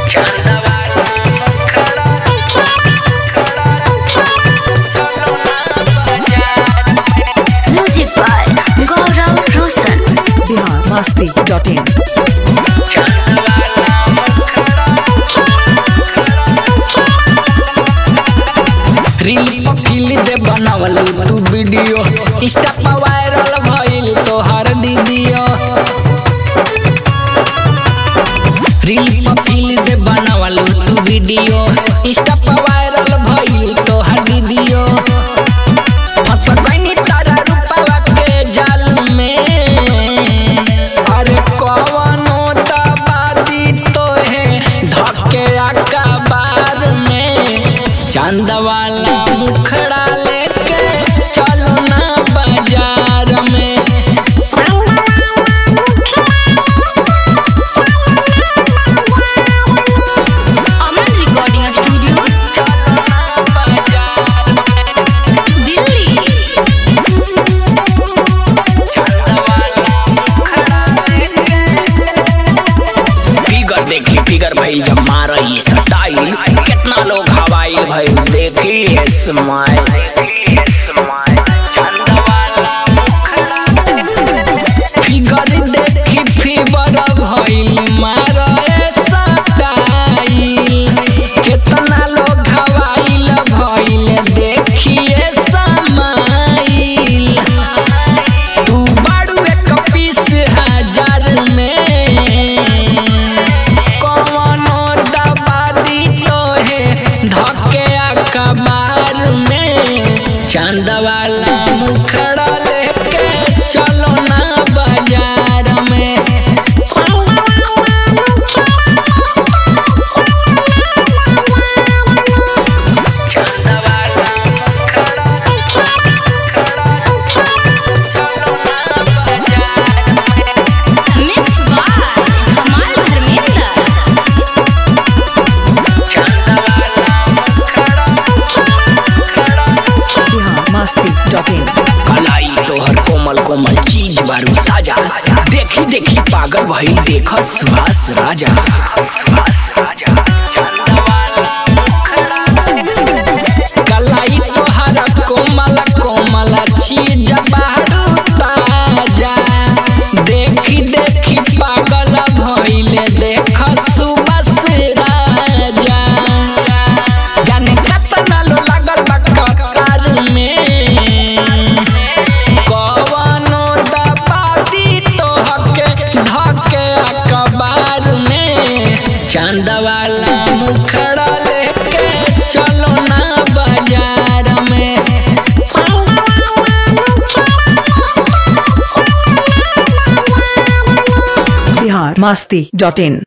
Music by Gaurav Roshan. Bihar Masti dot in reel feel दे बनावल तू वीडियो इंस्टा पर वायरल भइल तोहर दीदियो रील फील दे बनावल तू वीडियो इंस्टा पर वायरल भइल तोहर दीदियो फंस गइनी तारा रूपवा के जाल में अरे कवनो दबादी तोहे धके अकबार में चांद वाला मुखड़ा लेके चलो ना बाजार में Aman Recording Studio, Delhi. Figure देखी फिगर भई जब मार ये स्टाइल कितना लोग हवाई भई देखी स्माइल फिगर देखी फिगर भइल मार स्टाइल कितना लोग हवाइल भइल देखिए समाइल तू बाड़ू एक पीस हजार में कवनो दबादी तोहे धके अखबार में चांद वाला मुखड़ा लेके चलो ना बाजार में Mixed by Kamal Dharmendra. Bihar Masti dot in कलाई तोहर कोमल कोमल चीज बारू ताजा देखी देखी पागल भई देख सुहास राजा कलाई तोहर कोमल कोमल चीज बारू ताजा देखी देखी पागल भइले देख सुबस राजा जाने कतना लो लागल बा ककार में कवनो दबादी तोहके धके अखबार में चांद वाला मुखड़ा लेके चलो ना बाजार में बिहार मस्ती डॉट इन